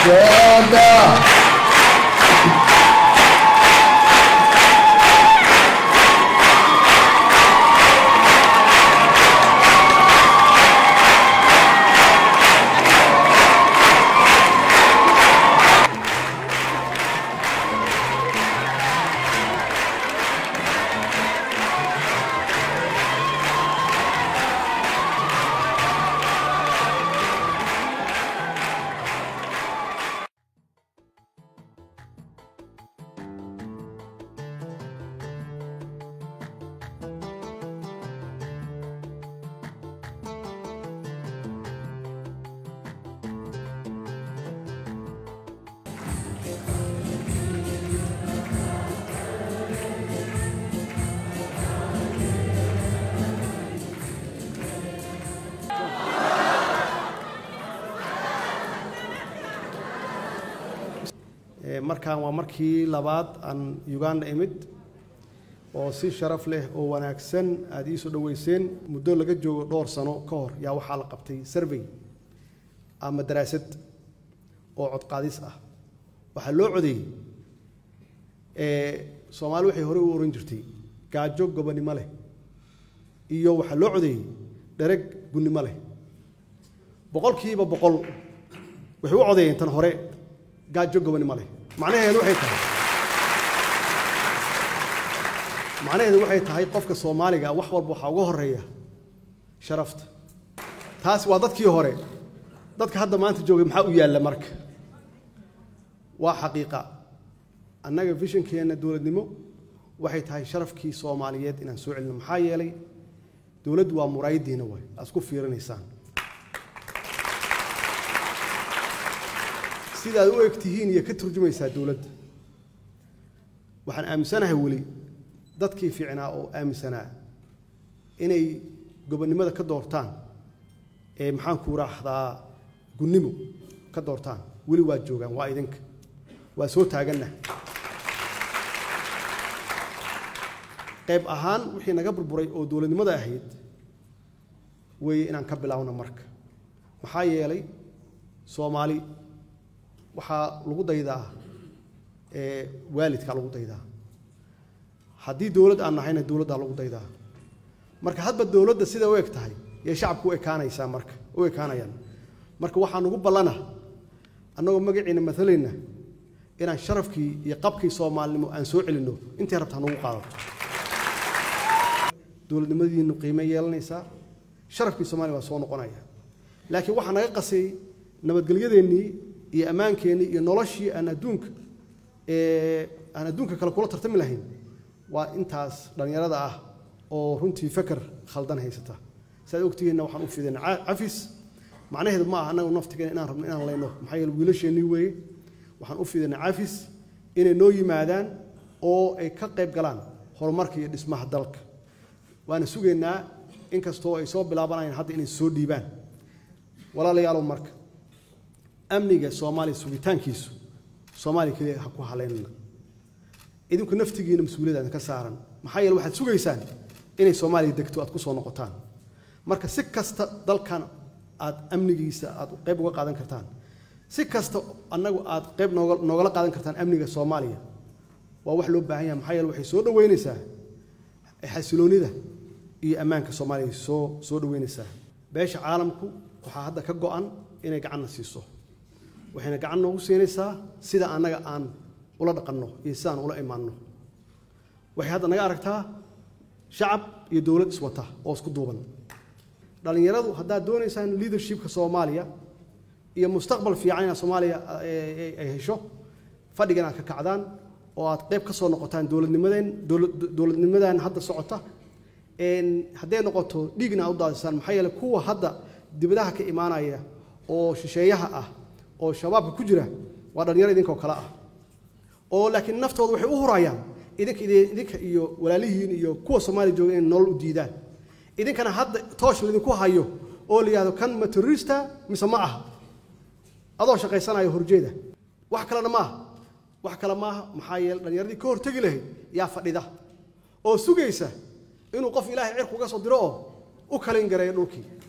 dooda markaan waa markii labaad aan uganda imid oo si sharaf leh oo wanaagsan aada ii soo dhoweyseen muddo laga joogo dhowr sano ka hor yaa waxaa la qabtay survey ama daraasad oo codqaadis ah waxaa loo codeeyey soomaali waxay horey u oran jirtay gaajo gobonimo leh iyo waxaa loo codeeyey dhereg gunnimo leh boqolkiiba boqol waxay u codeeyeen tan hore gaajo gobonimo leh macnaheedu waxay tahay macnaheedu waxay tahay qofka soomaaliga wax walba waxaa uga horeeya sharafta taas waa dadkii hore dadka hadda maanta joogay maxaa u yaalla marka waa xaqiiqa annaga vishonkeenna dowladnimo waxay tahay sharafkii soomaaliyeed inaan soo celino maxaa yeelay dowladdu waa muraayadiina waay aad isku fiirinaysaan sidaad u eg tihiin iyo ka turjumaysaa dowladda waxaan aaminsanahay weli dadkii fiicnaa oo aaminsanaa inay gobonnimada ka doortaan ee maxaanku raahdaa gunnimo ka doortaan weli waa joogaan waa idinka waa soo taaganna qayb ahaan wixii naga burburay oo dowladnimada ahayd weeye inaan ka bilaawno marka maxaa yeelay soomaali waxaa lagu daydaa waalidkaa lagu daydaa haddii dowlad aan nahayna dowladdaa lagu daydaa marka hadba dowladda sida u eg tahay yay shacabku u ekaanaysaa marka u ekaanayaan marka waxaa nugu ballana annagoo magaciina maalayna inaan sharafkii iyo qabkii soomaalinimo aan soo celinno intay rabtaa nugu qaadato dowladnimadiinu qiime yeelanaysaa sharafkii soomaaliya waa soo noqonaya laakiin waxaa naga qasay nabadgelyadeennii iyo ammaankeenii iyo noloshii aan adduunka aan adduunka kale kula tartami lahayn waa intaas dhallinyarada ah oo runtii feker khaldan haysata siaad ogtihiinna waxaan u fidina cafis macnaheedu ma aha annagu naftigeena inaan rabno inaan layno maxaa yeele wiilasheennii weeye waxaan u fidina cafis inay noo yimaadaan oo ay ka qayb galaan horumarka iyo dhismaha dalka waana sugaynaa inkastoo ay soo bilaabanayaan hadda inay soo dhiibaan walaalayaalow marka amniga soomaaliya sugitaankiisu soomaaliya keliya ha ku haleynana idinku naftigiina mas-uuliyadda ka saaran maxaa yeele waxaad sugaysaan inay soomaaliya degto aad ku soo noqotaan marka si kasta dalkan aad amnigiisa aad qayb uga qaadan kartaan si kasta annagu aad qayb nooga noogala qaadan kartaan amniga soomaaliya waa wax loo baahan yahay maxaa yeele waxay soo dhoweynaysaa xasiloonida iyo ammaanka soomaaliya soo soo dhoweynaysaa beesha caalamku waxaa hadda ka go-an inay gacanna siiso waxayna gacan noogu siinaysaa sida annaga aan ula dhaqanno iyo sidaan ula imaanno waxay hadda naga aragtaa shacab iyo dowlad iswata oo isku duuban dhallinyaradu haddaad doonaysaan leadershipka soomaaliya iyo mustaqbal fiican inaad soomaaliya ay hesho fadhigan aad ka kacdaan oo aad qayb ka soo noqotaan dowladnimadeen dowladnimadan hadda socota hadday noqoto dhiigna aad u daadisaan maxaa yeele kuwa hadda dibadaha ka imaanaya oo shisheeyaha ah oo shabaabka ku jira waa dhallinyaro idinkoo kale ah oo laakiin naftooda waxay u hurayaan idinka idinka iyo walaalihiin iyo kuwa soomaaliya jooga inay nolol u diidaan idinkana hadda toosh laydinku hayo oo la yidhahdo kan ma terrorista mise ma aha adoo shaqaysanayo horjeeda wax kalena maaha wax kale maaha maxaa yeele dhallinyaradii ka hortegi lahayd yaa fadhida oo sugaysa inuu qof ilaahay cirku uga soo diro oo u kalin gareeyo dhulkii